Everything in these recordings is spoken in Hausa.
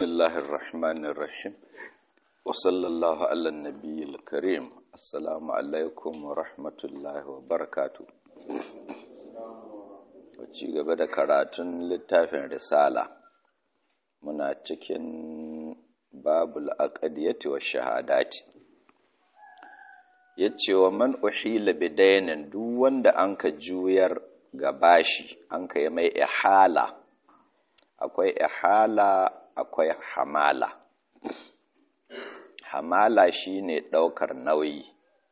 بسم الله الرحمن الرحيم وصلى الله على النبي الكريم السلام عليكم ورحمة الله وبركاته ci gaba da karatun littafin risala muna cikin babul aqdiyati wa shahadati yace wa man uhila bidainin duk wanda anka juyar ga bashi anka yi mai ihala akwai ihala akwai hamala hamala shine ɗaukar nauyi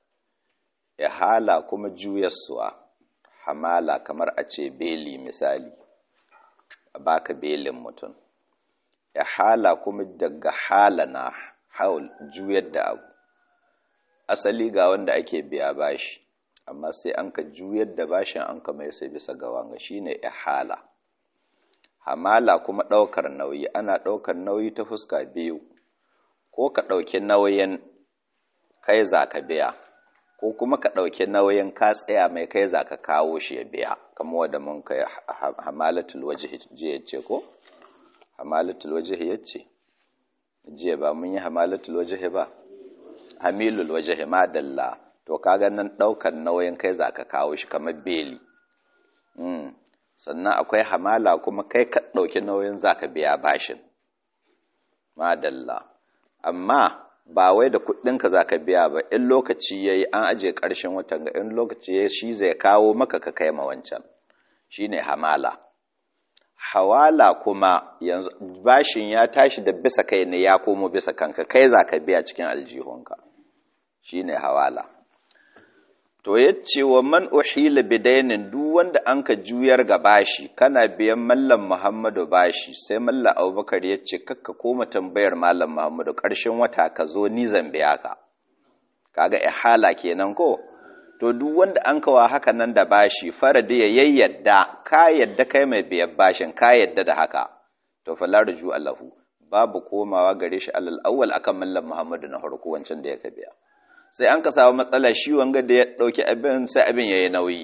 ihala kuma juyaswa hamala kamar a ce beli misali a baka belin mutum ihala kuma daga hala na haul juyar da abu asali ga wanda ake biya bashi amma sai an ka juyar da bashin an ka mai sai bisa ga wanga shine ihala hamala kuma ɗaukar nauyi ana ɗaukar nauyi ta fuska biyu ko ka ɗauki nauyin kai za ka biya ko kuma ka ɗauki nauyin ka tsaya mai kai za ka kawo shi ya biya kama wadda mun kai hamalatul waje jiya ce ko hamalatul waje ya ce jiya ba mun yi hamalatul waje ba hamilul waje madalla to kaga nan ɗaukar nauyin kai za ka kawo shi kamar beli sannan akwai hamala kuma kai ka ɗauki nauyin za ka biya bashin madalla amma ba wai da kuɗinka za ka biya ba in lokaci ya yi an aje ƙarshen watan ga in lokaci ya shi zai kawo maka ka kai ma wancan shi ne hamala hawala kuma yanzu bashin ya tashi da bisa kai ne ya komo bisa kanka kai za ka biya cikin aljihunka shi ne hawala to ya ce wa man uhila bidainin duk wanda an ka juyar ga bashi kana biyan mallam muhammadu bashi sai mallam abubakar ya ce kakka koma tambayar mallam muhammadu ƙarshen wata ka zo ni zan biya ka kaga ihala kenan ko to duk wanda an kawa haka nan da bashi farada ya yayyadda ka yadda kai mai biyan bashin ka yadda da haka to fala ruju allahu babu komawa gare shi alal awwal akan mallam muhammadu na farko wancan da ya ka biya sai an ka samu matsala shi wanga da ya ɗauki abin sai abin ya yi nauyi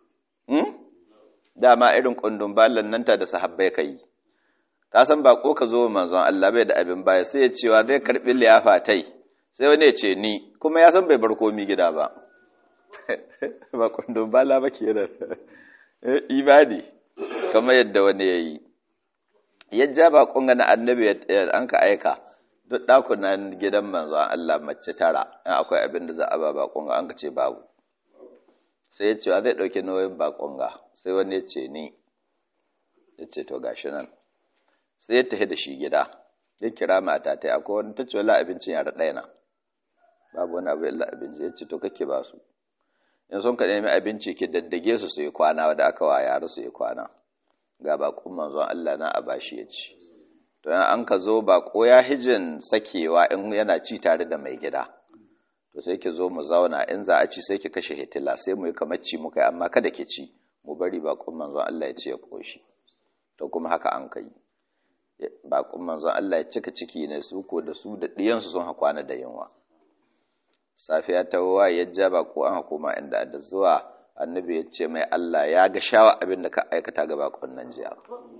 dama irin ƙundun balan nan ta da sahabbai ka yi ka san ba ko ka zo manzon Allah bai da abin baya sai ya cewa zai karɓi liyafa tai sai wani ya ce ni kuma ya san bai bar komi gida ba ba ƙundun bala ba ke da ibadi kamar yadda wani ya yi ya ja ba ƙunga na annabi an ka aika duk ɗakunan gidan manzon Allah mace tara in akwai abin da za a ba baƙonga an ka ce babu sai ya ce wa zai ɗauki nauyin baƙonga sai wani ya ce ni ya ce to gashi nan sai ya tafi da shi gida ya kira mata ta akwai wani ta ce wala abincin yara ɗaya na babu wani abu illa abinci ya ce to kake ba su in sun ka nemi abinci ki daddage su su yi kwana wadda aka wa yara su yi kwana ga baƙon manzon Allah na a bashi ya ci to an ka zo bako ya hijin sakewa in yana ci tare da mai gida to sai ki zo mu zauna in za a ci sai ki kashe hitila sai mu yi kamar ci muka amma kada ki ci mu bari bakon manzon Allah ya ce ya koshi to kuma haka an kai bakon manzon Allah ya cika ciki ne su ko da su da diyansu sun hakwana da yunwa safiya ta wa ya ja bako an hukuma inda da zuwa annabi ya ce mai Allah ya ga shawa abin da ka aikata ga bakon nan jiya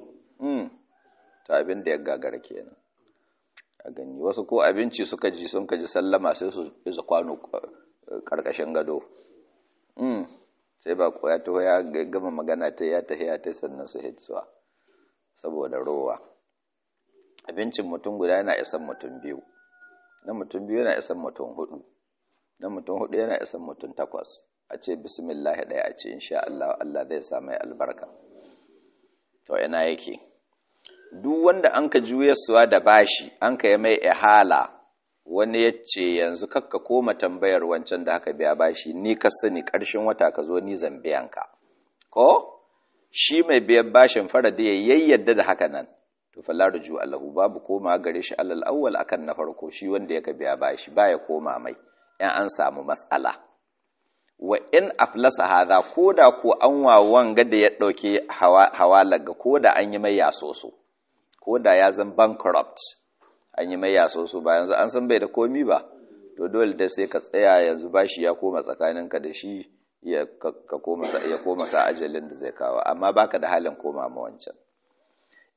ta abin da ya gagara kenan a gani wasu ko abinci suka ji sun kaji sallama sai su isa kwano karkashin gado sai ba ko ya taho ya gama magana ta ya tahi ya ta sannan su hitsuwa saboda rowa abincin mutum guda yana isan mutum biyu na mutum biyu yana isan mutum hudu na mutum hudu yana isan mutum takwas a ce bismillah ɗaya a ce insha Allah Allah zai sa mai albarka to ina yake duk wanda an ka juyarsuwa da bashi an ka yi mai ihala wani ya ce yanzu kakka koma tambayar wancan da haka biya bashi ni ka sani ƙarshen wata ka zo ni zambiyanka ko shi mai biyan bashin fara da ya yayyadda da haka nan to fa larju Allahu babu koma gare shi alal awwal akan na farko shi wanda ya ka biya bashi baya koma mai in an samu matsala wa in aflasa hadha koda ko an wa wanga da ya dauke hawala ga koda an yi mai yasoso ko da ya zan bankrupt an yi mai yaso su ba yanzu an san bai da komi ba to dole da sai ka tsaya yanzu bashi ya koma tsakaninka da shi ya koma sa ajalin da zai kawo amma baka da halin koma ma wancan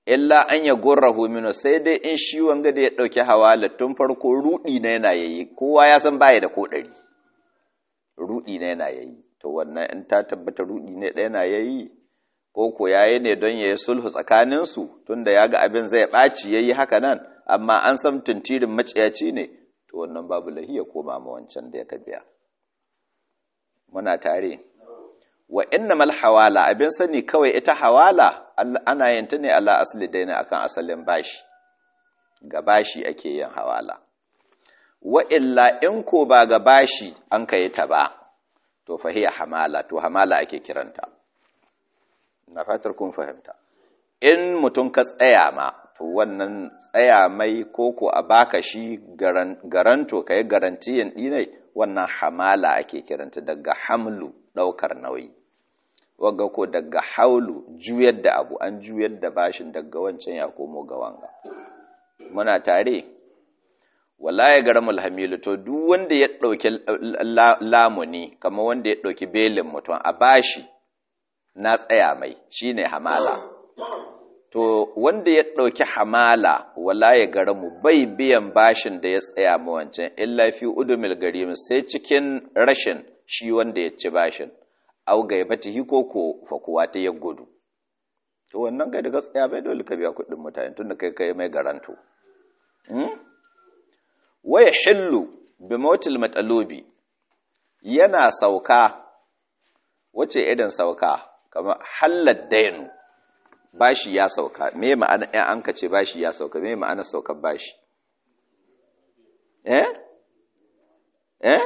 illa an ya gurrahu minu sai dai in shi wanga da ya ɗauki hawala tun farko ruɗi na yana yayi kowa ya san baya da ko ɗari ruɗi na yana yayi to wannan in ta tabbata ruɗi ne ɗaya na yayi ko ko yayi ne don ya yi sulhu tsakaninsu tunda ya ga abin zai ɓaci ya yi haka nan amma an san tuntirin maciyaci ne to wannan babu lahiya koma ma wancan da ya ka biya muna tare wa innamal hawala abin sani kawai ita hawala ana yin ta ne ala asli daina akan asalin bashi ga bashi ake yin hawala wa illa in ko ba ga bashi an kai ta ba to fahiya hamala to hamala ake kiranta na fatar kun fahimta in mutum ka tsaya ma to wannan tsaya mai koko a baka shi garanto ka yi garantiyan ɗinai wannan hamala ake kiranta daga hamlu ɗaukar nauyi wagga ko daga haulu juyar da abu an juyar da bashin daga wancan ya komo ga wanga muna tare wala ya garamul hamilu to duk wanda ya ɗauki lamuni kamar wanda ya ɗauki belin mutum a bashi na tsaya mai shine hamala to wanda ya ɗauki hamala wala ya garamu bai biyan bashin da ya tsaya ma wancan illa fi udumil garim sai cikin rashin shi wanda ya ci bashin au gaibatihi ko ko fakuwa ta ya gudu to wannan kai daga tsaya bai dole ka biya kuɗin mutane tunda kai kai mai garanto waya hillu bi mautil matalubi yana sauka wace idan sauka kamar hallar dainu bashi ya sauka me ma'ana ɗan an kace bashi ya sauka me ma'ana saukar bashi eh eh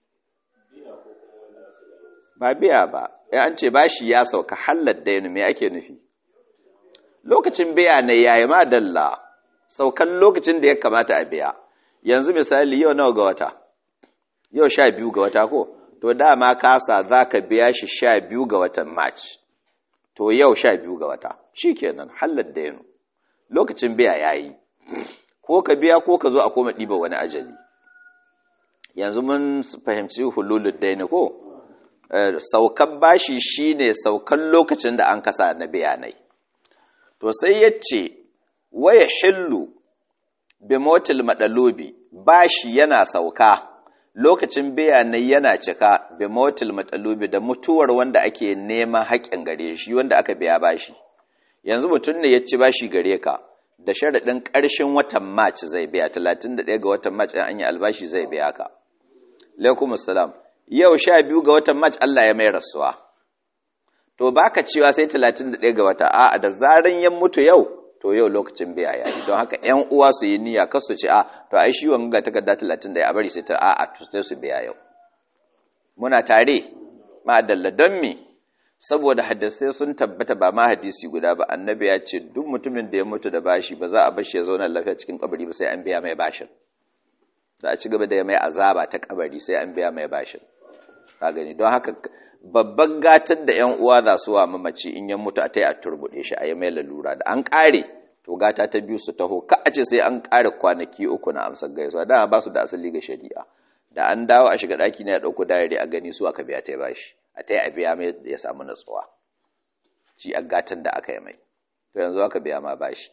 ba biya ba ya an ce bashi ya sauka hallar dainu me ake nufi lokacin biya ne yayi ma dalla saukan lokacin da ya kamata a biya yanzu misali yau nawa ga wata yau sha biyu ga wata ko to dama kasa za ka biya shi sha biyu ga watan march to yau sha biyu ga wata shi kenan hallar da yanu lokacin biya ya yi ko ka biya ko ka zo a koma ɗiba wani ajali yanzu mun fahimci hululun daini ko saukan bashi shine saukan lokacin da an kasa na bayanai to sai ya ce waya hillu bimotil madalobi bashi yana sauka lokacin bayanai yana cika bimotil madalobi da mutuwar wanda ake neman haƙƙin gare shi wanda aka biya bashi yanzu mutum ne ya ci bashi gare ka da sharaɗin ƙarshen watan march zai biya 31 ga watan march an yi albashi zai biya ka alaikum assalam yau sha biyu ga watan march Allah ya mai rasuwa to baka cewa sai 31 ga wata a'a da zaran ya mutu yau to yau lokacin biya ya yi don haka ‘yan uwa su yi niyya kasu ce a to ai shi wanga takarda talatin da ya bari sai ta a a sai su biya yau muna tare ma'adalla don me saboda hadisai sun tabbata ba ma hadisi guda ba annabi ya ce duk mutumin da ya mutu da bashi ba za a bashi ya zauna lafiya cikin kabari ba sai an biya mai bashin za a ci gaba da ya mai azaba ta kabari sai an biya mai bashin ka gani don haka babban gatan da ‘yan uwa za su wa mamaci in ya mutu a ta yi a turbuɗe shi a yi mai lalura da an ƙare to gata ta biyu su taho ka a ce sai an ƙare kwanaki uku na amsar gaisuwa dama ba su da asali ga shari'a da an dawo a shiga ɗaki na ya ɗauko dayari a gani su aka biya ta ba shi a ta yi a biya mai ya samu natsuwa shi a gatan da aka yi mai to yanzu aka biya ma bashi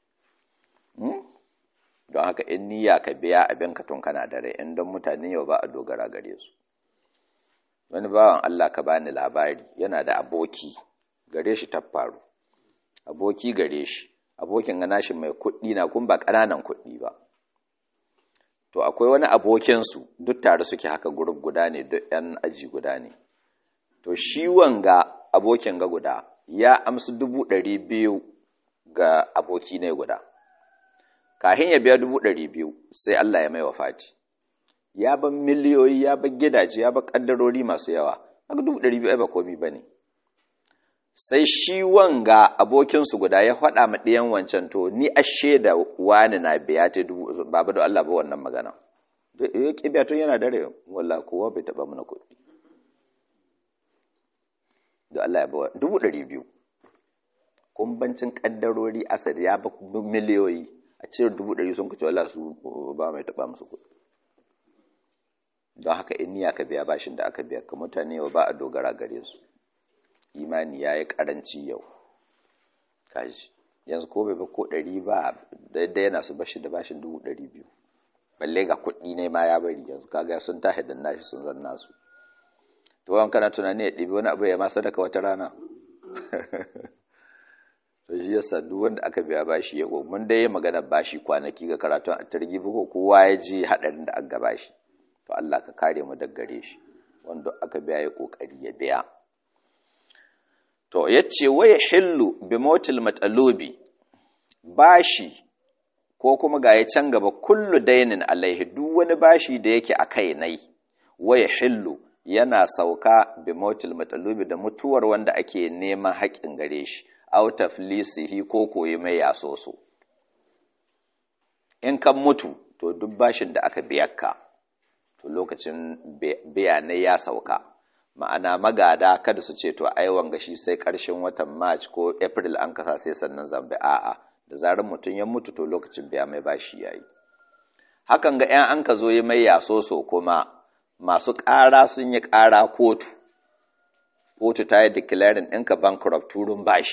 don haka in niyya ka biya abin ka tun kana da rai in don mutane yau ba a dogara gare su wani bawan Allah ka bani labari yana da aboki gare shi ta faru aboki gare shi abokin ga nashi mai kuɗi na kun ba ƙananan kuɗi ba to akwai wani abokinsu duk tare suke haka gurub guda ne duk yan aji guda ne to shi wanga abokin ga guda ya amsa dubu ɗari biyu ga aboki ne guda kahin ya biya dubu ɗari biyu sai Allah ya mai wafati ya ban miliyoyi ya ban gidaje ya ban kaddarori masu yawa haka dubu ɗari biyu ba komi ba ne sai shi wanga abokinsu guda ya faɗa ma ɗiyan wancan to ni a shaida wani na biya ta dubu babu da Allah ba wannan magana ya ƙi biya tun yana dare walla kowa bai taɓa mana kuɗi da Allah ya ba dubu ɗari biyu kumbancin kaddarori asali ya ba miliyoyi a cire dubu ɗari sun kace Allah su ba mai taɓa musu kuɗi don haka in niyya ka biya bashin da aka biya ka mutane yau ba a dogara gare su imani ya yi karanci yau kaji yanzu ko bai ba ko ɗari ba daidai yana su bashi da bashin dubu ɗari biyu balle ga kuɗi ne ma ya bari yanzu kaga sun tashi da nashi sun zan nasu to wani kana tunani ya ɗibi wani abu ya ma sadaka wata rana to shi yasa duk wanda aka biya bashi ya go mun dai magana bashi kwanaki ga karatun a targi ko kowa ya ji haɗarin da aka bashi to Allah ka kare mu daga gare shi wanda aka biya ya kokari ya biya to yace waya hillu bi motil matalubi bashi ko kuma ga ya can gaba kullu dainin alaihi duk wani bashi da yake a kai nai waya hillu yana sauka bi motil matalubi da mutuwar wanda ake neman haƙin gare shi out of lisihi ko koyi mai yasoso in kan mutu to duk bashin da aka biyar ka to lokacin bayanai ya sauka ma'ana magada kada su ce to ai wanga shi sai ƙarshen watan march ko april an kasa sai sannan zambe a'a da zarar mutum ya mutu to lokacin biya mai bashi yayi hakan ga 'yan an ka zo yi mai yasoso kuma masu ƙara sun yi ƙara kotu kotu ta yi declaring ɗinka bankrupt turun bashi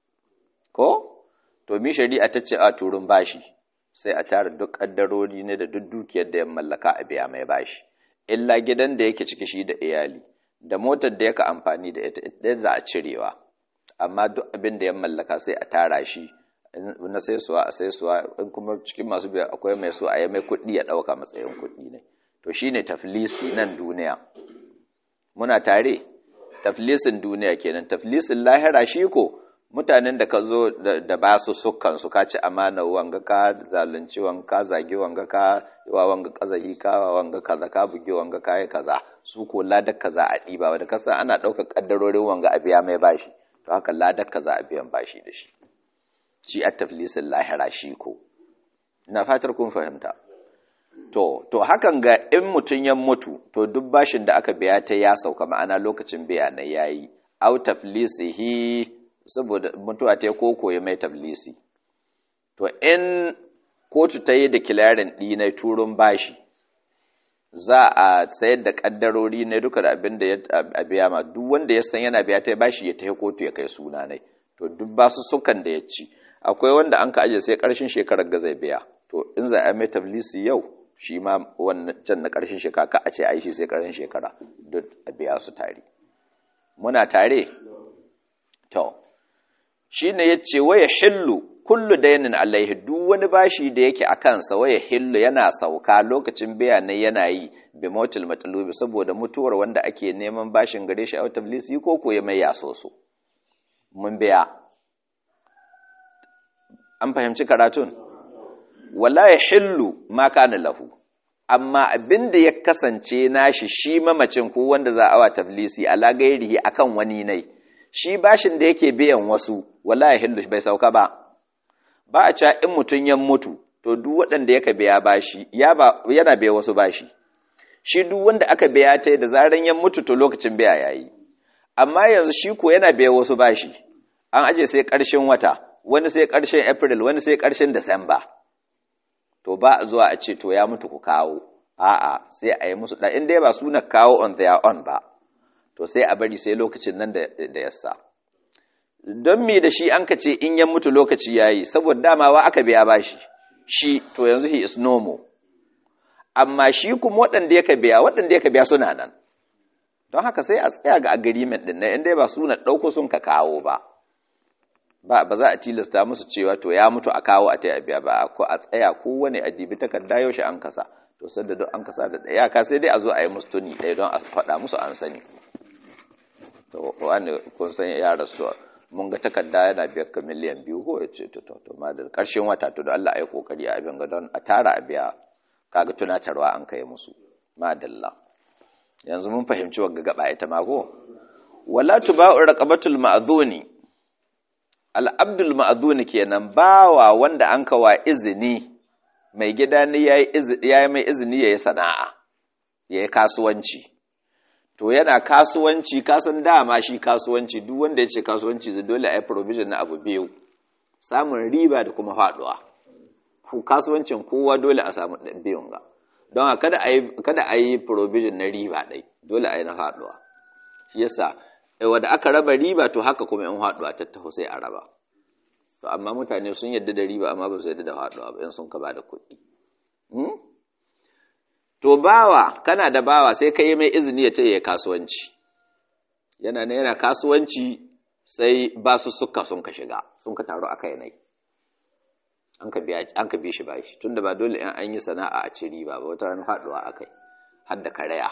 ko to mi shari'a ta ce a turun bashi sai a tara duk ƙaddarori ne da duk dukiyar da ya mallaka a biya mai bashi illa gidan da yake ciki shi da iyali da motar da yaka amfani da ita ita za a cirewa amma duk abin da ya mallaka sai a tara shi na sai suwa a sai suwa in kuma cikin masu biya akwai mai so a yi mai kuɗi ya ɗauka matsayin kuɗi ne to shine taflisi nan duniya muna tare taflisin duniya kenan taflisin lahira shi ko mutanen da ka zo da ba su sukan su ka ci amana wanga ka zalunci wanga ka zagi wanga ka wa wanga kazahi ka wa wanga kaza ka buge wanga ka yi kaza su ko ladar kaza a ɗiba wanda ka san ana ɗaukar ƙaddarorin wanga a biya mai bashi to haka ladar kaza a biyan bashi da shi shi a taflisin lahira shi ko ina fatar kun fahimta to to hakan ga in mutum ya mutu to duk bashin da aka biya ta ya sauka ma'ana lokacin biya na yayi au taflisihi saboda mutuwa ta ko koyi mai taflisi to in kotu ta yi declaring ɗi na turun bashi za a sayar da kaddarori ne duka da abin da ya biya ma duk wanda ya san yana biya ta bashi ya tafi kotu ya kai suna ne to duk basu sukan da ya ci akwai wanda an ka aje sai karshen shekarar ga zai biya to in za a mai taflisi yau shi ma wannan can na karshen shekara ka a ce ai shi sai karshen shekara duk a biya su tare muna tare to shine yace waya hillu kullu dainin alaihi duk wani bashi da yake a kansa waya hillu yana sauka lokacin bayanai yana yi bi motil matlubi saboda mutuwar wanda ake neman bashin gare shi a tablisi ko ko ya mai yaso so mun biya an fahimci karatun wala ya hillu ma kana lahu amma abin da ya kasance nashi shi mamacin ko wanda za a wa tablisi ala gairihi akan wani ne shi bashin da yake biyan wasu wala ya hillu bai sauka ba ba a ca in mutum ya mutu to duk waɗanda yaka biya bashi yana biya wasu bashi shi duk wanda aka biya ta da zaran ya mutu to lokacin biya yayi amma yanzu shi ko yana biya wasu bashi an aje sai ƙarshen wata wani sai ƙarshen april wani sai ƙarshen december to ba a zuwa a ce to ya mutu ku kawo a'a sai a yi musu da in dai ba suna kawo on their own ba to sai a bari sai lokacin nan da yassa don me da shi an ka ce in ya mutu lokaci ya yi saboda damawa aka biya bashi shi to yanzu he is normal amma shi kuma waɗanda ya ka biya waɗanda ya ka biya suna nan don haka sai a tsaya ga agreement ɗin na inda ba suna ɗauko sun ka kawo ba ba ba za a tilasta musu cewa to ya mutu a kawo a taya biya ba ko a tsaya kowane adibi takarda yaushe an kasa to sadda don an kasa da ɗaya ka sai dai a zo a yi musu tuni ɗaya don a faɗa musu an sani to wani kun san ya rasu mun ga takarda yana biyar ka miliyan biyu ko ya ce to to ma da ƙarshen wata to da Allah ya kokari a abin ga don a tara a biya kaga tunatarwa an kai musu madalla yanzu mun fahimci wagga gaba ita ma ko wala tuba'u raqabatul ma'dhuni al-abdul ma'dhuni kenan bawa wanda an kawa izini mai gida ne yayi yayi mai izini yayi sana'a yayi kasuwanci to yana kasuwanci kasan dama shi kasuwanci duk wanda ya ce kasuwanci zai dole a yi provision na abu biyu samun riba da kuma faduwa ku kasuwancin kowa dole a samu biyun ga don kada a yi kada a yi provision na riba ɗai dole a yi na faduwa shi yasa wanda aka raba riba to haka kuma in faduwa ta taho sai a raba to amma mutane sun yadda da riba amma ba su yadda da faɗuwa ba in sun ka ba da kuɗi to bawa kana da bawa sai ka yi mai izini ya ta yi kasuwanci yana ne yana kasuwanci sai ba su suka sun ka shiga sun ka taru aka yanayi an ka bi shi bashi tunda ba dole in an yi sana'a a ci riba ba wata ranar faɗuwa akai har da karaya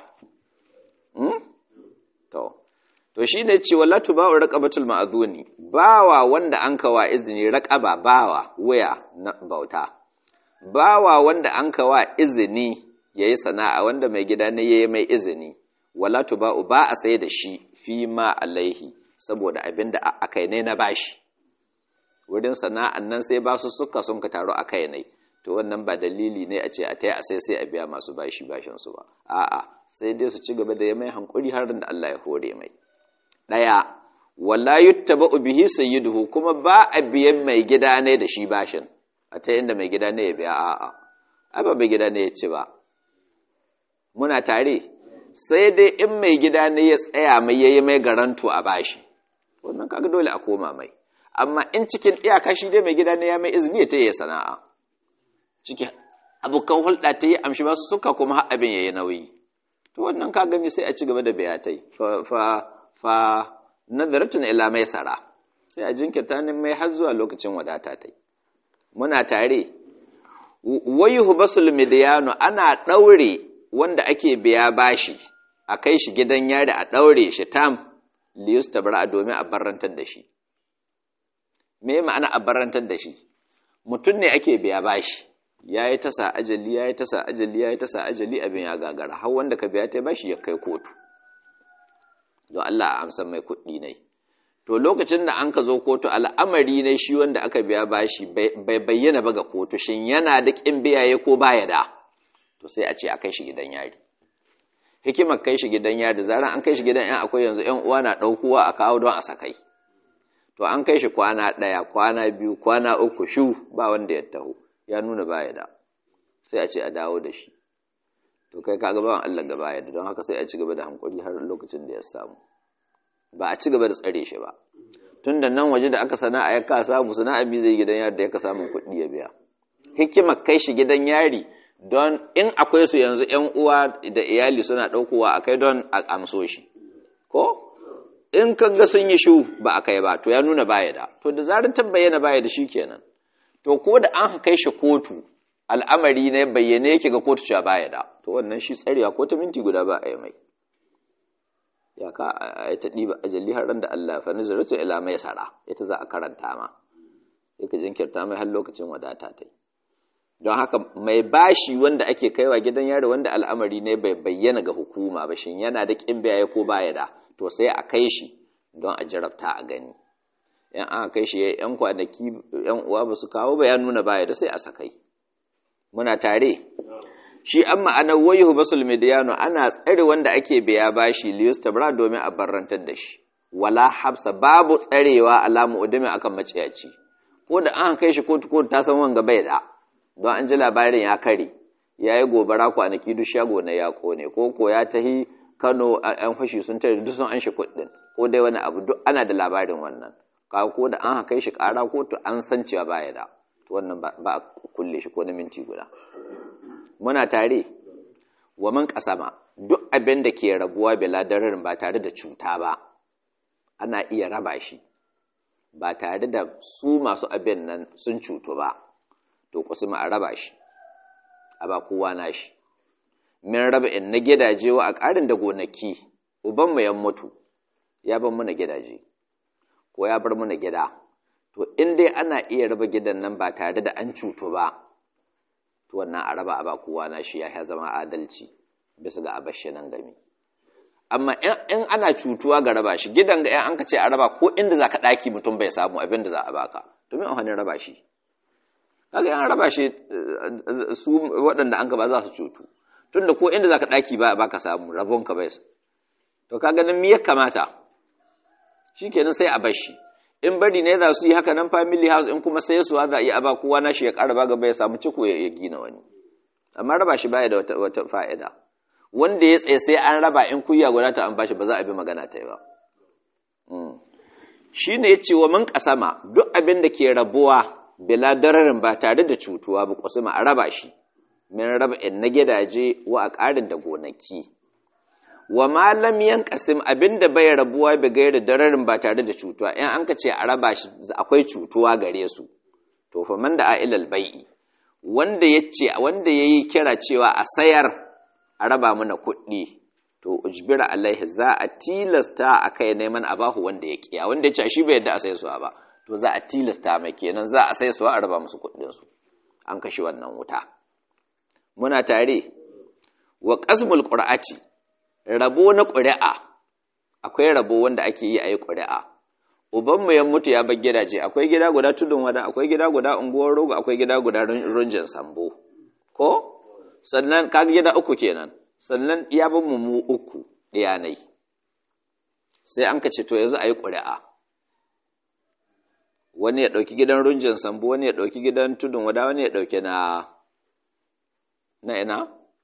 to to shine ce wala tuba'u raqabatul ma'zuni bawa wanda an kawa izini raqaba bawa waya na bauta bawa wanda an kawa izini yayi sana'a wanda mai gida ne yayi mai izini wala tuba'u ba a sai da shi fi ma alaihi saboda abinda akai ne na bashi wurin sana'an nan sai ba su suka sun ka taru a kai ne to wannan ba dalili ne a ce a taya a sai sai a biya masu bashi bashin su ba a'a sai dai su ci gaba da ya mai hankuri har da Allah ya hore mai daya wala yuttaba'u bihi sayyiduhu kuma ba a biyan mai gida ne da shi bashin a ta inda mai gida ne ya biya a'a ai ba mai gida ne ya ci ba muna tare sai dai in mai gida ne ya tsaya mai yayi mai garanto a bashi wannan kaga dole a koma mai amma in cikin iyaka shi dai mai gida ne ya mai izini ta yi sana'a cikin abokan hulɗa ta yi amshi ba su suka kuma har abin ya yi nauyi to wannan ka gami sai a ci gaba da bayatai fa fa fa nazaratun ila mai sara sai a jinkirta ne mai har zuwa lokacin wadata ta muna tare wayuhu basul midiyanu ana ɗaure wanda ake biya bashi a kai shi gidan yari a ɗaure shi tam liyus tabara domin a barrantar da shi me ma'ana a barantar da shi mutum ne ake biya bashi ya yi tasa ajali ya yi tasa ajali ya yi tasa ajali abin ya gagara har wanda ka biya ta bashi ya kai kotu don Allah a amsan mai kuɗi ne to lokacin da an ka zo kotu al'amari ne shi wanda aka biya bashi bai bayyana ba ga kotu shin yana da ƙin biyaye ko baya da to sai a ce a kai shi gidan yari hikimar kai shi gidan yari zaran an kai shi gidan yan akwai yanzu yan uwa na ɗaukowa a kawo don a sakai to an kai shi kwana ɗaya kwana biyu kwana uku shu ba wanda ya taho ya nuna baya da sai a ce a dawo da shi to kai ka ga bawan Allah gaba ya da don haka sai a ci gaba da hankuri har lokacin da ya samu ba a ci gaba da tsare shi ba tun da nan waje da aka sana'a ya ka samu sana'a mi zai gidan yari da ya ka samun kuɗi ya biya hikimar kai shi gidan yari don in akwai su yanzu ƴan uwa da iyali suna ɗaukowa a kai don a amso shi ko in kaga sun yi shu ba a kai ba to ya nuna baya da to da zarar ta bayyana baya da shi kenan to ko da an kai shi kotu al'amari ne bayyane yake ga kotu cewa baya da to wannan shi tsarewa ko ta minti guda ba a yi mai ya ka a ta ɗiba ajalli har da Allah fa nazaratu ila mai sara ita za a karanta ma sai ka jinkirta mai har lokacin wadata ta yi don haka mai bashi wanda ake kaiwa gidan yari wanda al'amari ne bai bayyana ga hukuma ba shin yana da ƙin biyaye ko baya da to sai a kai shi don a jarabta a gani yan aka kai shi yan kwanaki yan uwa ba su kawo ba ya nuna baya da sai a sakai muna tare shi an ma'anar wayuhu basul midiyano ana tsare wanda ake biya bashi liyus tabra domin a barrantar da shi wala habsa babu tsarewa alamu udumi akan maciyaci ko da an kai shi kotu kotu ta san wanga bai da don an ji labarin ya kare ya yi gobara kwanaki duk shago na ya kone ko ko ya tahi kano yan fashi sun tare duk sun an shi kuɗin ko dai wani abu duk ana da labarin wannan ka ko da an kai shi ƙara kotu an san cewa baya da to wannan ba a kulle shi ko na minti guda muna tare wa man kasama duk abin da ke rabuwa bila dararin ba tare da cuta ba ana iya raba shi ba tare da su masu abin nan sun cutu ba to kusuma a raba shi a ba kowa na shi min raba in na gidaje wa a ƙarin da gonaki uban mu yan mutu ya bar muna gidaje ko ya bar muna gida to in dai ana iya raba gidan nan ba tare da an cutu ba to wannan a raba a ba kowa na shi ya zama adalci bisa ga abashi nan gami amma in ana cutuwa ga raba shi gidan ga an ka ce a raba ko inda za ka ɗaki mutum bai samu abin da za a baka domin a hannun raba shi kaga an raba shi su waɗanda an ka ba za su cutu tunda ko inda za ka ɗaki ba baka samu rabon ka bai to ka ganin me ya kamata shi kenan sai a bar shi in bari ne za su yi haka nan family house in kuma sai su za a yi aba kowa na shi ya ƙara ba gaba ya samu ciko ya gina wani amma raba shi baya da wata, wata fa'ida wanda ya tsaye sai an raba in kuya guda ta an bashi ba za a bi magana ta yi ba shine yace wa man kasama duk abin da ke rabuwa bila dararin ba tare da cutuwa ba kusuma a raba shi min raba in na gidaje wa a ƙarin da gonaki wa malam yankasim abinda bai rabuwa bi gairi dararin ba tare da cutuwa in an ka ce a raba shi akwai cutuwa gare su to fa man da ailal bai'i wanda yace wanda yayi kira cewa a sayar a raba mana kuɗi to ujbira alaihi za a tilasta akai neman abahu wanda ya kiya wanda yace shi bai yadda a sai suwa ba to za a tilasta mai kenan za a sai suwa a raba musu kuɗin su an kashe wannan wuta muna tare wa qasmul qur'ati rabo na ƙuri'a akwai rabo wanda ake yi a yi ƙuri'a ubanmu ya mutu ya bar gidaje akwai gida guda tudun wada akwai gida guda unguwar rogo akwai gida guda runjin sambo ko sannan kaga gida uku kenan sannan ya bar mu mu uku ɗiyanai sai an kace to yanzu a yi ƙuri'a wani ya ɗauki gidan runjin sambo wani ya ɗauki gidan tudun wada wani ya ɗauki na na ina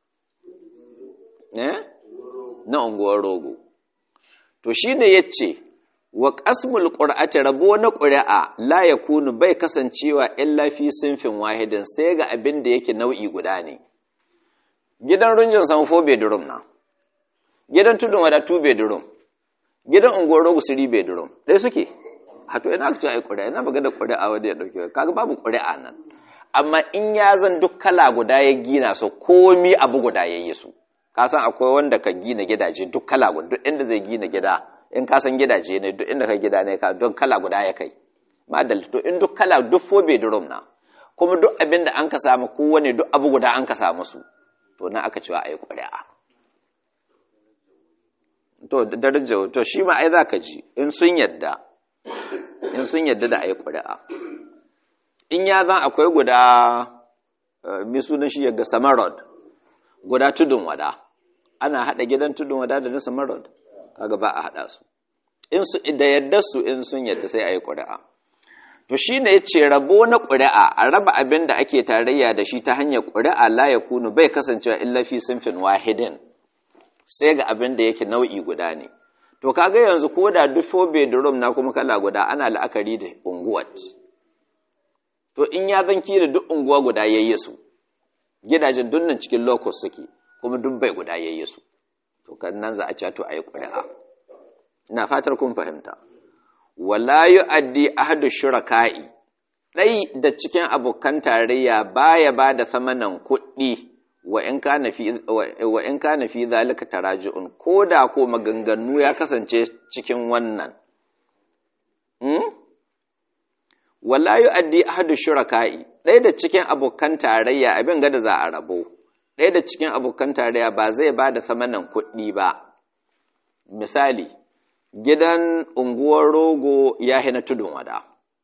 eh na unguwar rogo to shine yace wa qasmul qur'ati rabo na qur'a la yakunu bai kasancewa illa fi sinfin wahidin sai ga abin da yake nau'i guda ne gidan runjin san 4 bedroom na gidan tudun wada 2 bedroom gidan unguwar rogo 3 bedroom dai suke hato ina ka ce ai qur'a ina magana qur'a wanda ya dauke kaga babu qur'a nan amma in ya zan duk kala guda ya gina su komi abu guda yayi su ka san akwai wanda ka gina gidaje duk kala guda duk inda zai gina gida in ka san gidaje ne duk inda ka gida ne ka don kala guda ya kai madal to in duk kala duk fo bedroom na kuma duk abin da an ka samu kowane duk abu guda an ka samu su to na aka cewa ayi ƙuri'a to darajar to shi ma ai zaka ji in sun yadda in sun yadda da ayi ƙuri'a in ya zan akwai guda mi sunan shi yaga samarod guda tudun wada ana hada gidan tudun wada da na samarod kaga ba a hada su in su da yadda su in sun yadda sai ayi ƙuri'a to shine yace rabo na ƙuri'a a raba abin da ake tarayya da shi ta hanyar ƙuri'a la yakunu bai kasancewa illa fi sinfin wahidin sai ga abin da yake nau'i guda ne to kaga yanzu ko da duk four bedroom na kuma kala guda ana la'akari da unguwar to in ya zanki da duk unguwa guda yayi su gidajen dunnan cikin locus suke kuma duk bai guda yayi su to kan nan za a ci to ayi ƙuri'a ina fatar kun fahimta wala yu'addi ahadu shuraka'i dai da cikin abokan tarayya baya ba da samanan kuɗi wa in kana fi wa in kana fi zalika taraji'un koda ko maganganu ya kasance cikin wannan hmm? wala yu'addi ahadu shuraka'i ɗaya da cikin abokan tarayya abin gada za a rabo ɗaya da cikin abokan tarayya ba zai ba da samanan kuɗi ba misali gidan unguwar rogo ya hina tudun wada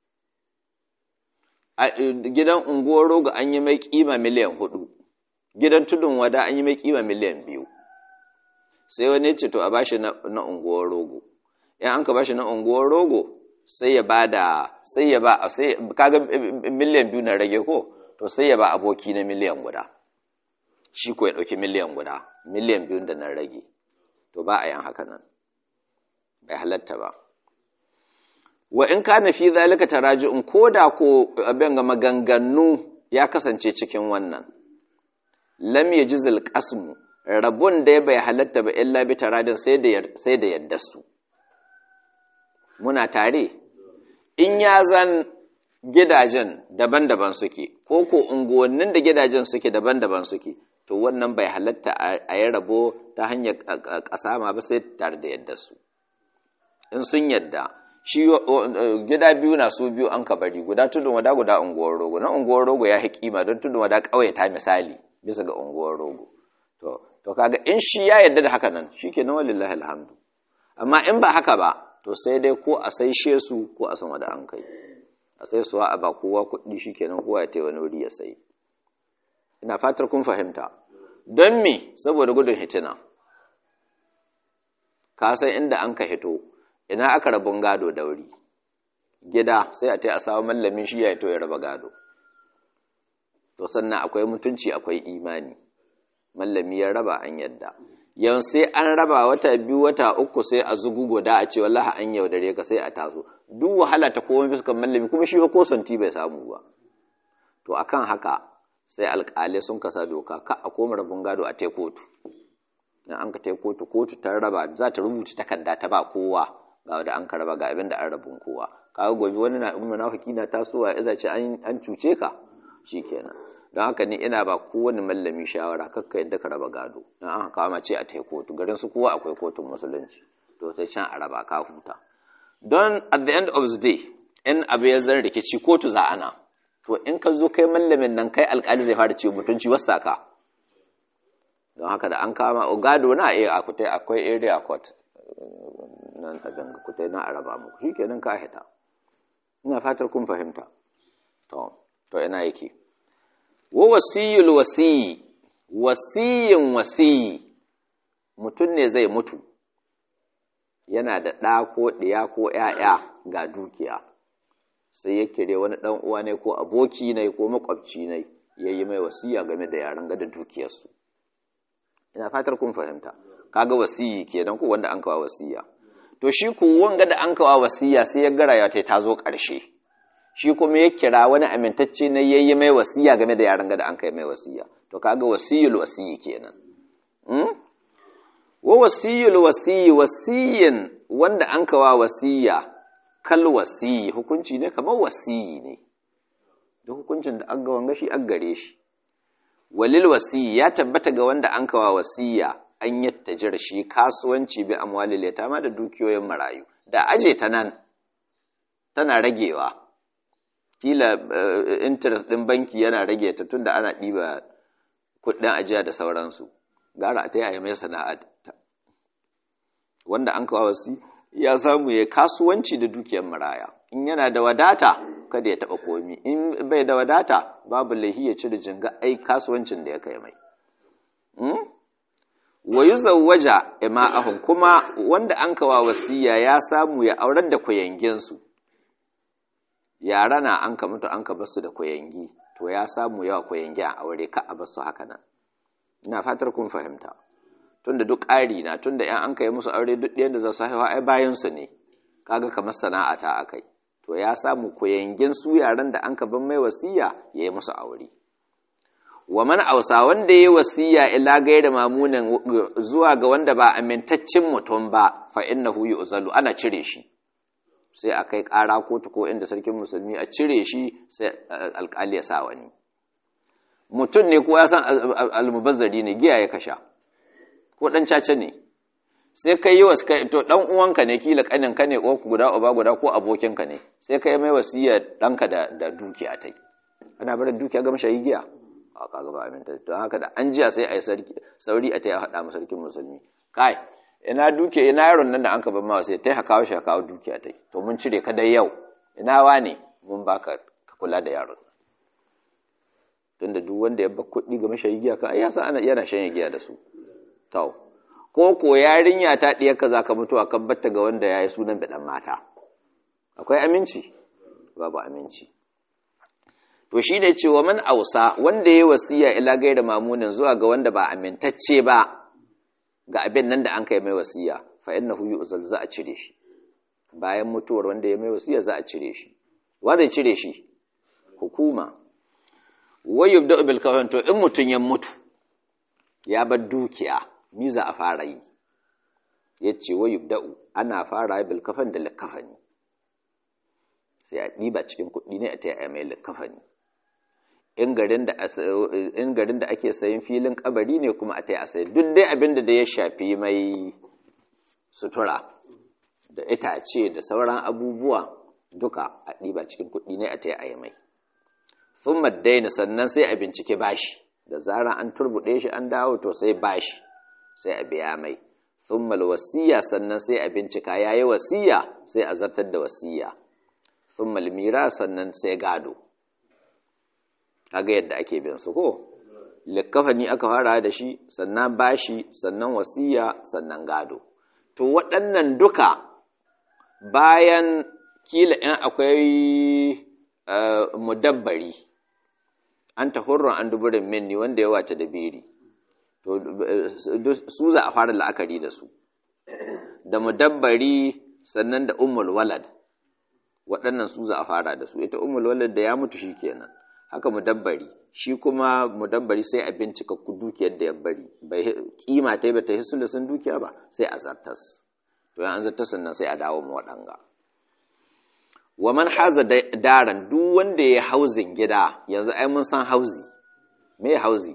gidan unguwar rogo an yi mai kima miliyan hudu gidan tudun wada an yi mai kima miliyan biyu sai wani ce to a bashi na unguwar rogo yan an ka bashi na unguwar rogo sai ya ba da sai ya ba sai kaga miliyan biyu na rage ko to sai ya ba aboki na miliyan guda shi ko ya dauki miliyan guda miliyan biyu da na rage to ba a yin haka nan bai halatta ba wa in kana fi zalika taraji'un koda ko abin ga maganganu ya kasance cikin wannan lam yajzil qasmu rabun da bai halatta ba illa bi taradin sai da sai da yadda su muna tare in ya zan gidajen daban-daban suke ko ko unguwannin da gidajen suke daban-daban suke to wannan bai halatta a yi rabo ta hanyar ƙasa ma ba sai tare da yadda su in sun yadda shi gida biyu na su biyu an ka bari guda tudun wada guda unguwar rogo na unguwar rogo ya kima don tudun wada ƙauye ta misali bisa ga unguwar rogo to to kaga in shi ya yadda da haka nan shikenan wallahi alhamdu amma in ba haka ba to sai dai ko a saishe su ko a san wada an kai a sai suwa a ba kowa kuɗi shikenan kowa ya tai wani wuri ya sai ina fatar kun fahimta don me saboda gudun hitina ka san inda an ka hito ina aka rabun gado da wuri gida sai a tai a samu mallamin shi ya hito ya raba gado to sannan akwai mutunci akwai imani mallami ya raba an yadda yau sai an raba wata biyu wata uku sai a zugu guda a ce wallahi an yaudare ka sai a taso duk wahala ta komai fiskan mallami kuma shi ko santi bai samu ba to akan haka sai alƙalai sun kasa doka ka a koma rabin gado a tai kotu in an ka tai kotu kotu ta raba za ta rubuta takarda ta ba kowa ga wanda an ka raba ga abin da an rabin kowa kaga gobe wani na in munafiki na tasowa ya ce an cuce ka shikenan don haka ni ina ba kowane mallami shawara kakka yadda ka raba gado in an kama ce a tai kotu garin su kowa akwai kotun musulunci to sai can a raba ka huta don at the end of the day in abu ya zan rikici kotu za ana to in ka zo kai mallamin nan kai alkali zai fara ciwo mutunci wasa ka don haka da an kama gado na iya akutai akwai area court nan abin kutai na araba muku shikenan ka hita ina fatar kun fahimta to to ina yake wa wasiyul wasiyi wasiyin wasiyi mutum ne zai mutu yana da ɗa ko ɗiya ko ‘ya'ya ga dukiya sai ya kire wani ɗan uwa ne ko aboki ne ko makwabci ne ya yi mai wasiya game da yaran gada dukiyarsu ina fatar kun fahimta kaga wasiyi kenan ko wanda an kawo wasiya to shi ku wanga da an kawo wasiya sai ya gara ya ta zo ƙarshe shi kuma ya kira wani amintacce na yayi mai wasiya game da yaran gada an kai mai wasiya to kaga wasiyul wasiyi kenan wa wasiyul wasiyi wasiyin wanda an kawa wasiya kal wasiyi hukunci ne kamar wasiyi ne duk hukuncin da an ga wanga shi an gare shi walil wasiyi ya tabbata ga wanda an kawa wasiya an yattajir shi kasuwanci bi amwalil yatama da dukiyoyin marayu da aje ta nan tana ragewa kila interest din banki yana rage ta tunda ana ɗiba kuɗin ajiya da sauransu gara a ta yi mai sana'a ta wanda an kawo wasi ya samu ya kasuwanci da dukiyar maraya in yana da wadata kada ya taɓa komi in bai da wadata babu laihi ya cire jinga ai kasuwancin da ya kai mai wa yuzawwaja ima'ahum kuma wanda an kawa wasiya ya samu ya aurar da kuyanginsu yara na an ka mutu an ka basu da kuyangi to ya samu yawa kuyangi a aure ka a basu haka nan ina fatar kun fahimta tunda duk ƙari na tunda yan an kai musu aure duk ɗayan da za su haifa ai bayan su ne kaga kamar sana'a ta akai to ya samu kuyangin su yaran da an ka ban mai wasiya ya yi musu aure wa man ausa wanda ya wasiya ila gaira mamunan zuwa ga wanda ba amintaccen mutum ba fa innahu yu'zalu ana cire shi sai a kai ƙara kotu ko inda sarkin musulmi a cire shi sai alƙali ya sa wani mutum ne ko ya san almubazzari ne giya ya kasha ko dan caca ne sai kai yi wasu to dan uwanka ne kila kanin ka ne ko guda uba guda ko abokinka ne sai kai mai wasiya danka da da dukiya tai ana barin dukiya ga mashayi giya a kaga ba aminta to haka da an jiya sai a yi sarki sauri a tai a hada masa sarkin musulmi kai ina duke ina yaron nan da an ka ban ma sai tai haka shi haka dukiya tai to mun cire ka dai yau ina wane mun baka ka kula da yaron tunda duk wanda ya bar kuɗi ga mashayi giya ka ai ya san ana yana shan giya da su to ko ko yarinya ta ɗiyar ka zaka mutu a kan batta ga wanda ya yi sunan biɗan mata akwai aminci babu aminci to shi ne cewa man ausa wanda ya wasiya ila gaira mamunin zuwa ga wanda ba amintacce ba ga abin nan da an kai mai wasiya fa innahu yu'zal za a cire shi bayan mutuwar wanda ya mai wasiya za a cire shi wanda ya cire shi hukuma wa yubda'u bil kafan to in mutun ya mutu ya bar dukiya mi za a fara yi ya ce wa yubda'u ana fara bil kafan da likafani sai a ɗiba cikin kuɗi ne a ta yi mai likafani in garin da ake sayin filin kabari ne kuma a ta yi a sayi duk dai abin da ya shafi mai sutura da itace da sauran abubuwa duka a ɗiba cikin kuɗi ne a ta yi a mai sun maddaina sannan sai a bincike bashi da zarar an turbuɗe shi an dawo to sai bashi sai a biya mai thummal wasiya sannan sai a bincika yayi wasiya sai a zartar da wasiya thummal mira sannan sai gado kaga yadda ake bin su ko likafani aka fara da shi sannan bashi sannan wasiya sannan gado to waɗannan duka bayan kila in akwai mudabbari an ta hurrun an duburin minni wanda ya wace da biri to su za a fara la'akari da su da mudabbari sannan da ummul walad waɗannan su za a fara da su ita ummul walad da ya mutu shi kenan haka mudabbari shi kuma mudabbari sai a bincika ku dukiyar da ya bari bai kima ta bata hisu da sun dukiya ba sai a zartas to yan an zartas sannan sai a dawo mu waɗanga wa man haza daran duk wanda ya hauzin gida yanzu ai mun san hauzi me hauzi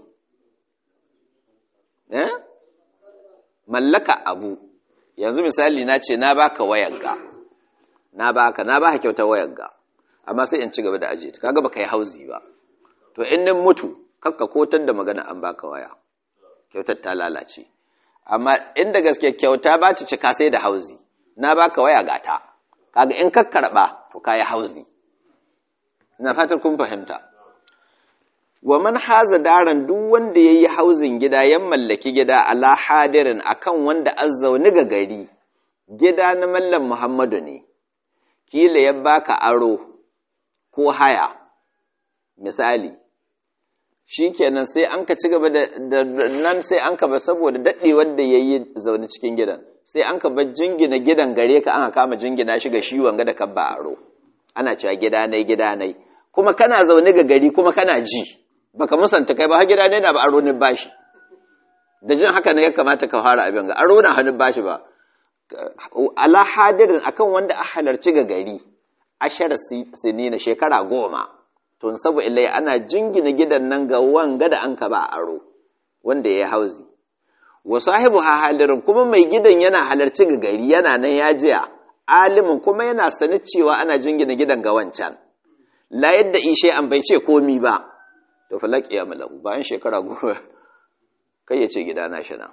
eh mallaka abu yanzu misali na ce na baka wayarga na baka na baka kyautar wayarga amma sai in ci gaba da ajiye ta kaga baka yi hauzi ba to in nan mutu kakka kotar da magana an baka waya kyautar ta lalace amma inda gaske kyauta ba ta cika sai da hauzi na baka waya gata kaga in ka karba to kai hauzi ina fatar kun fahimta wa man haza daran duk wanda yayi hauzin gida ya mallaki gida ala hadirin akan wanda azzauni ga gari gida na mallam Muhammadu ne kila ya baka aro ko haya misali shikenan sai an ka ci gaba da nan sai an ka ba saboda daɗewar da yayi zaune cikin gidan sai an ka bar jingina gidan gare ka an kama jingina shi ga shi wanga da kabba aro ana cewa gida nai gida nai kuma kana zaune ga gari kuma kana ji baka musanta kai ba har gida ne na ba aro ne bashi da jin haka ne ya kamata ka fara abin ga aro na hannun bashi ba ala hadirin akan wanda a halarci ga gari ashar sinina shekara goma tun sabu ilai ana jingina gidan nan ga wanga da an ka ba aro wanda ya hauzi wa sahibu ha halirin kuma mai gidan yana halarci ga gari yana nan ya jiya alimin kuma yana sani cewa ana jingina gidan ga wancan la yadda ishe an bai ce komi ba to falak ya malaku bayan shekara goma kai ya ce gida na shi na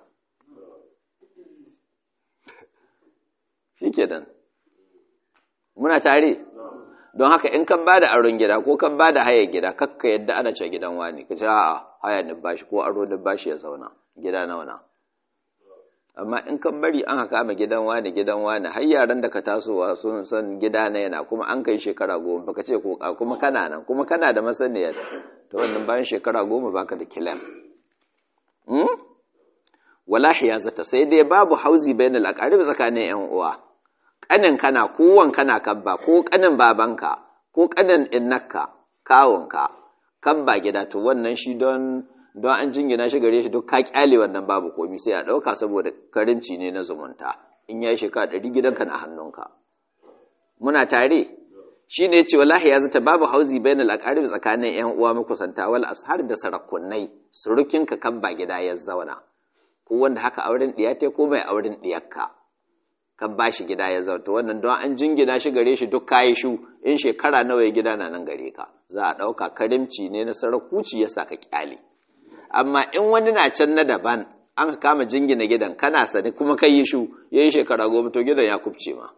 shi kenan muna tare don haka in kan bada aron gida ko kan bada haya gida kakka yadda ana ce gidan wani ka ce a'a haya ni bashi ko aro ni bashi ya zauna gida na wana amma in kan bari an haka ma gidan wani gidan wani har yaran da ka tasowa sun san gida na yana kuma an kai shekara goma baka ce ko kuma kana nan kuma kana da masaniya to wannan bayan shekara goma baka da kilan hmm? wala hiyazata sai dai babu hauzi bainal aqarib tsakanin yan uwa kanin kana kowan kana kabba ko kanin babanka ko kanin innaka kawunka kabba gida to wannan shi don don an jingina shi gare shi duk ka kyale wannan babu komi sai a ɗauka saboda karimci ne na zumunta in ya yi shekara ɗari gidanka na hannunka muna tare shi ne ce wallahi ya zata babu hauzi bainal aqarib tsakanin yan uwa makusanta wal ashar da sarakunai surukinka kan ba gida ya zauna ko wanda haka auren ɗiya ko mai auren ɗiyarka kan ba shi gida ya zauna wannan don an jingina shi gare shi duk kayi shu in shekara nawa ya gida na nan gare ka za a ɗauka karimci ne na sarakuci ya sa ka kyale amma in wani na can na daban an ka kama jingina gidan kana sani kuma kai yi shu ya yi shekara goma to gidan ya kubce ma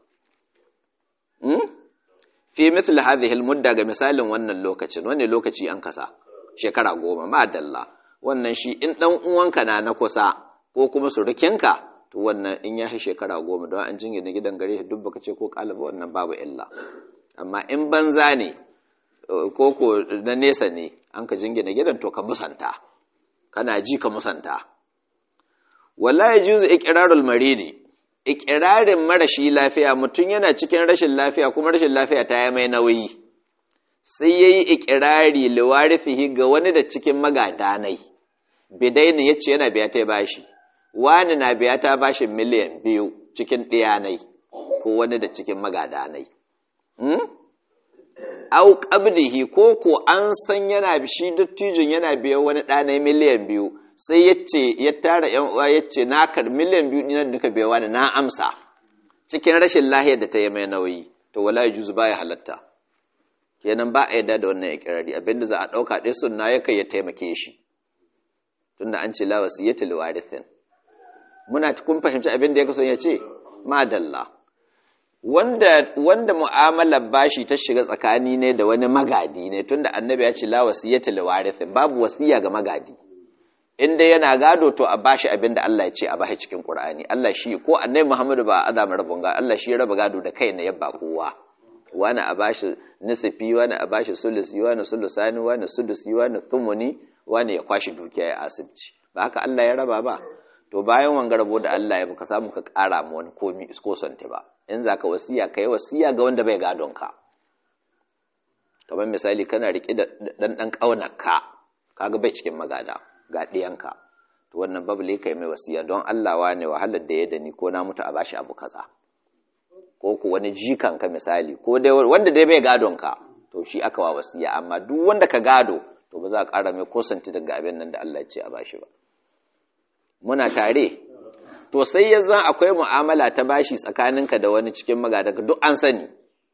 fi misli hadhihi mudda ga misalin wannan lokacin wani lokaci an kasa shekara goma ma dalla wannan shi in dan uwanka na na kusa ko kuma surukinka to wannan in ya yi shekara goma don an jingina gidan gare shi duk baka ce ko kalaba wannan babu illa amma in banza ne ko ko na nesa ne an ka jingina gidan to ka musanta kana ji ka musanta wala ya juzu iqrarul maridi iqrarin marashi lafiya mutum yana cikin rashin lafiya kuma rashin lafiya ta yi mai nauyi sai yayi iqrari liwarithihi ga wani da cikin magadanai bidaini yace yana biya ta bashi wani na biya ta bashi miliyan biyu cikin diyanai ko wani da cikin magadanai hmm? au qabdihi ko ko an san yana shi dattijin yana biyan wani ɗana miliyan biyu sai ya ce ya tara ‘yan uwa ya ce na kar miliyan biyu ɗinan duka biya wani na amsa cikin rashin lahiyar da ta yi mai nauyi to wala ya juzu baya halatta kenan ba a yadda da wannan ikirari abinda za a ɗauka ɗaya sunna ya kai ya taimake shi tunda an ce la wasiyyatu liwarithin muna kun fahimci abin da ya kaso ya ce madalla wanda wanda mu'amalar bashi ta shiga tsakani ne da wani magadi ne tunda annabi ya ce la wasiyata li warithin babu wasiya ga magadi inda yana gado to a bashi abin da Allah ya ce a bashi cikin Qur'ani Allah shi ko annabi Muhammadu ba azama rabon ga Allah shi ya raba gado da kai na yabba kowa wani a bashi nisfi wani a bashi sulusi wani sulusani wani sudusi wani thumuni wani ya kwashi dukiya ya asibci ba haka Allah ya raba ba to bayan wanga rabo da Allah ya baka samu ka ƙara ma wani komi ko sante ba in za ka wasiya ka yi wasiya ga wanda bai gadon ka kamar misali kana riƙe da ɗan ɗan ƙaunar ka kaga bai cikin magada ga ɗiyanka to wannan babu kai mai wasiya don Allah wa ne wahalar da ya da ni ko na mutu a bashi abu kaza ko ku wani jikan ka misali ko dai wanda dai bai gadon ka to shi aka wa wasiya amma duk wanda ka gado to ba za a ƙara mai kosanti daga abin nan da Allah ya ce a bashi ba muna tare to sai ya zan akwai mu'amala ta bashi tsakaninka da wani cikin magadaka duk an sani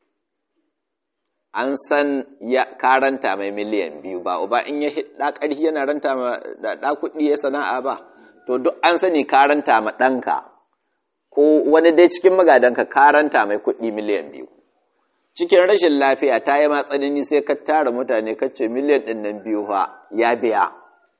an san ya karanta mai miliyan biyu ba uba in ya hidda ƙarfi yana ranta ma da kuɗi ya sana'a ba to duk an sani karanta ma ɗanka ko wani dai cikin magadanka karanta mai kuɗi miliyan biyu cikin rashin lafiya ta yi matsanini sai ka tara mutane kacce miliyan ɗin nan biyu fa ya biya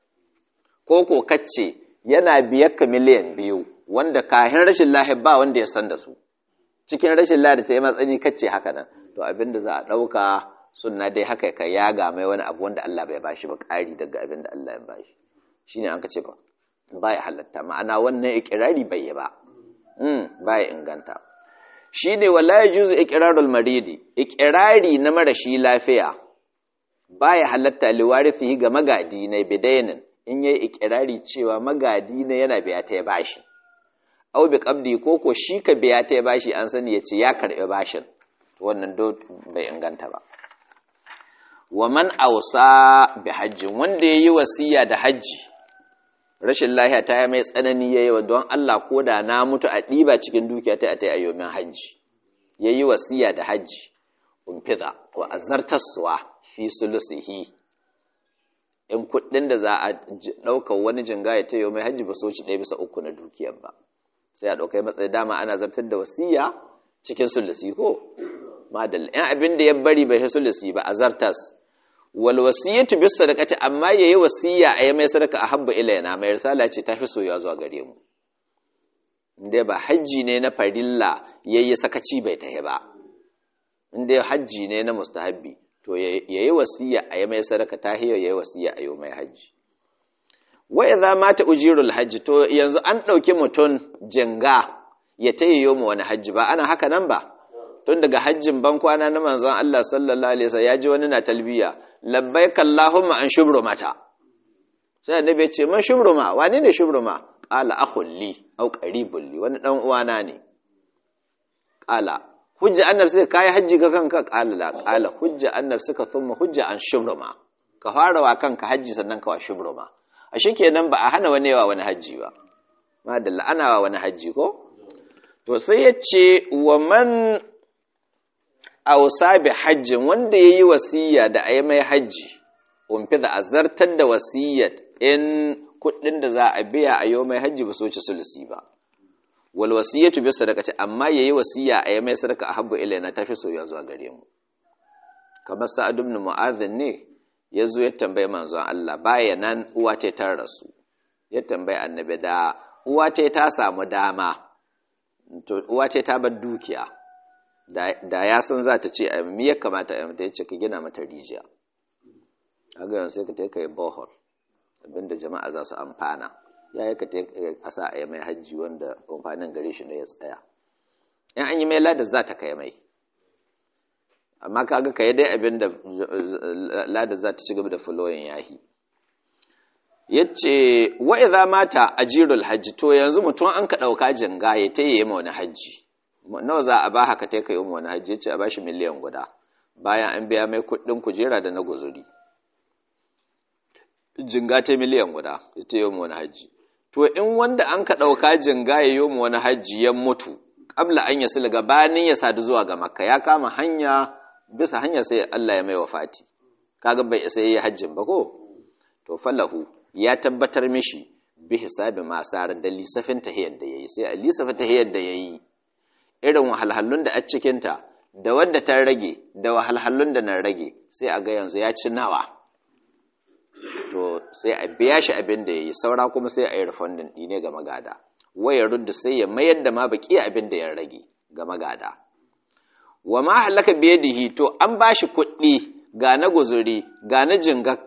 ko ko kacce yana biyar ka miliyan biyu wanda kahin rashin lafiya ba wanda ya san da su cikin rashin lafiya ta yi matsani kacce haka nan to abin da za a ɗauka sunna dai haka ka yaga mai wani abu wanda Allah bai bashi ba ƙari daga abin da Allah ya bashi shine an ka ce ba ba ya halatta ma'ana wannan ikirari bai yi ba ba ya inganta shi ne wala ya juzu ikirarul maridi ikirari na marashi lafiya ba ya halatta liwarifi ga magadi na bidainin in yayi ikirari cewa magadi na yana biya ta ya bashi au bi qabdi ko ko shi ka biya ta ya bashi an sani ya ce ya karɓi bashin wannan do bai inganta ba wa man ausa bi hajjin wanda yayi wasiya da hajji rashin lahiya ta yi mai tsanani yayi wa don Allah ko da na mutu a ɗiba cikin dukiya ta ta ayyomin hajji yayi wasiya da hajji umfiza ko azartaswa fi sulusihi in kuɗin da za a ɗaukar wani jinga ya ta mai hajji ba so ci ɗaya bisa uku na dukiyar ba sai a ɗaukai matsayi dama ana zartar da wasiya cikin sulusi ko madalla in abin da ya bari bai sulusi ba a zartas wal wasiyatu bis sadaqati amma yayi wasiya a yi mai sadaka a habba ilayna mai risala ce ta fi soyuwa zuwa gare mu inda ba hajji ne na farilla yayi sakaci bai tahi ba inda hajji ne na mustahabbi to yayi wasiya a yi mai sadaka ta hiyo yayi wasiya a yi mai hajji wa idza mata ujirul hajji to yanzu an dauki mutun jinga ya tayyo mu wani hajji ba ana haka nan ba tun daga hajjin ban kwana na manzon Allah sallallahu alaihi wasallam ya ji wani na talbiya labbaik allahumma an shubrumata sai annabi ya ce man shubruma wani ne shubruma qala akhul li aw qaribul li wani dan uwana ne qala hujja annab sai kai hajji ga kanka qala la qala hujja annab suka thumma hujja an shubruma ka fara wa kanka hajji sannan ka wa shubruma a shikenan ba a hana wani yawa wani hajji ba madalla ana wa wani hajji ko to sai ya ce wa man ausa bi hajjin wanda ya yi wasiya da a yi mai hajji umfi da azartar da wasiyyat in kuɗin da za a biya a yi mai hajji ba so ci sulusi ba wal wasiyatu bi sadaqati amma yayi wasiya a yi mai sadaka a habbu ilaina tafi soyuwa zuwa gare mu kamar sa'ad ibn mu'adh ne yazo ya tambaye manzon Allah baya nan uwa ta ta rasu ya tambaye annabi da uwa ta ta samu dama to uwa ce ta bar dukiya da ya san za ta ce me ya kamata a mata yace ka gina mata rijiya kaga yanzu sai ka ta kai bohol abinda jama'a za su amfana ya yi ka ta kasa a yi mai hajji wanda amfanin gare shi ne ya tsaya in an yi mai ladar za ta kai mai amma kaga ka yi dai abinda ladar za ta ci gaba da fuloyin yahi yace wa idza mata ajirul hajji to yanzu mutum an ka dauka jinga ya taye ma wani hajji nawa za a ba haka tai kai mu wani hajji yace a bashi miliyan guda bayan an biya mai kuɗin kujera da na guzuri jinga ta miliyan guda ya taye mu wani hajji to in wanda an ka dauka jinga ya yi mu wani hajji ya mutu kabla an yasul gabanin ya sadu zuwa ga makka ya kama hanya bisa hanya sai Allah ya mai wafati kaga bai sai ya hajjin ba ko to falahu ya tabbatar mishi bi hisabi masarar da lisafin tahiyar da yayi sai a lisafin tahiyar da yayi irin wahalhalun da a cikin ta da wanda ta rage da wahalhalun da na rage sai a ga yanzu ya ci nawa to sai a biya shi abin da yayi saura kuma sai a yi refunding ne ga magada waya rudda sai ya mayar da ma baki abin da ya rage ga magada wa ma halaka biyadihi to an bashi kuɗi ga na guzuri ga na jingakka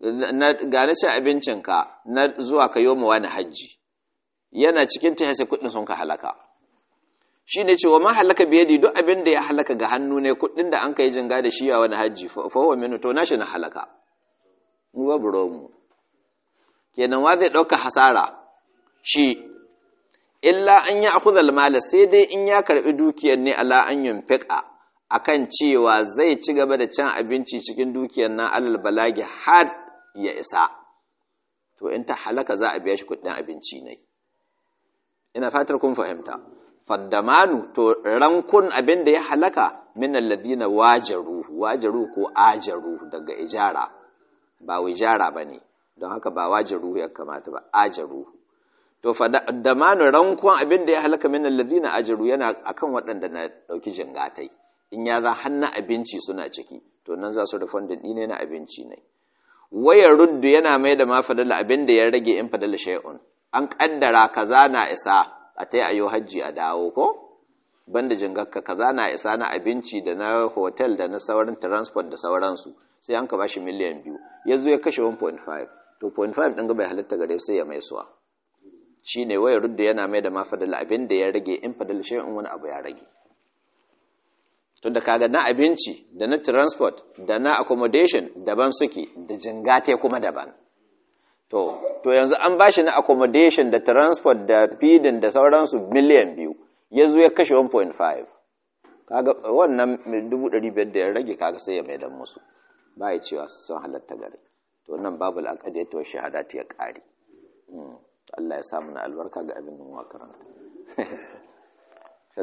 ga na cin abincinka na zuwa ka yi wani hajji yana cikin ta sai kuɗin sun ka halaka shi ne cewa ma halaka biyadi duk abin da ya halaka ga hannu ne kuɗin da an ka yi jinga da shi a wani hajji fahuwa minu to nashi na halaka mu babu mu kenan wa zai ɗauka hasara shi illa an yi akudal mala sai dai in ya karɓi dukiyar ne ala an yunfiqa akan cewa zai ci gaba da cin abinci cikin dukiyar nan alal balagi har ya isa to in ta halaka za a biya shi kuɗin abinci ne ina fatar kun fahimta faddamanu to rankun abin da ya halaka min alladina wajaru wajaru ko ajaru daga ijara ba wijara bane don haka ba wajaru ya kamata ba ajaru to faddamanu rankun abin da ya halaka min alladina ajaru yana akan waɗanda na ɗauki jingatai in ya za hannu abinci suna ciki to nan za su da fondin ne na abinci ne waya ruddu yana mai da ma fadala abin da ya rage in fadala shay'un an kaddara kaza na isa a ta ayo hajji a dawo ko banda jingakka kaza na isa na abinci da na hotel da na sauran transport da sauransu sai an ka bashi miliyan biyu ya zo ya kashe 1.5 to 0.5 ɗin ga bai halitta gare sai ya mai suwa shi ne waya rudda yana mai da ma fadala abin da ya rage in fadala shay'un wani abu ya rage tun da kaga na abinci da na transport da na accommodation daban suke da jingate kuma daban to to yanzu an bashi na accommodation da transport da feeding da sauransu miliyan biyu ya zo ya kashe 1.5 kaga wannan 500 da ya rage kaga sai ya maidan musu ba ya cewa sun halatta gare to nan babu al'aqadi to shahadati ya kare Allah ya samu na albarka ga abin da mu karanta